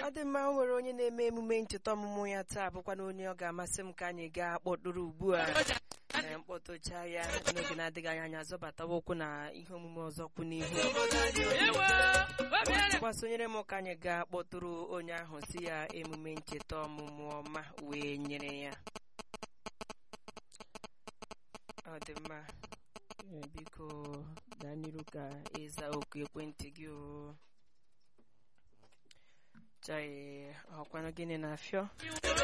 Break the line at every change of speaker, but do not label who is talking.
ọ dị mma o nwere onye na-eme emume ncheta ọmụmụ ya taa bụkwa na onye ọ ga-amasị m ka anyị gaa kpọtụrụ ugbu a ee, mkpọtụcha ya n'oge na-adịghị anya anyị azọbatawa ụkwụ na ihe omume ọzọ kwụ n'ihu kwa sonyere m ka anyị gaa kpọtụrụ onye ahụ si ya emume ncheta ọmụmụ ọma wee nyere ya ọ dị mma Ee, biko gaa n'iru ka ịza oku ekwentị gị o chai ọkwanụ gịnị na-afịọ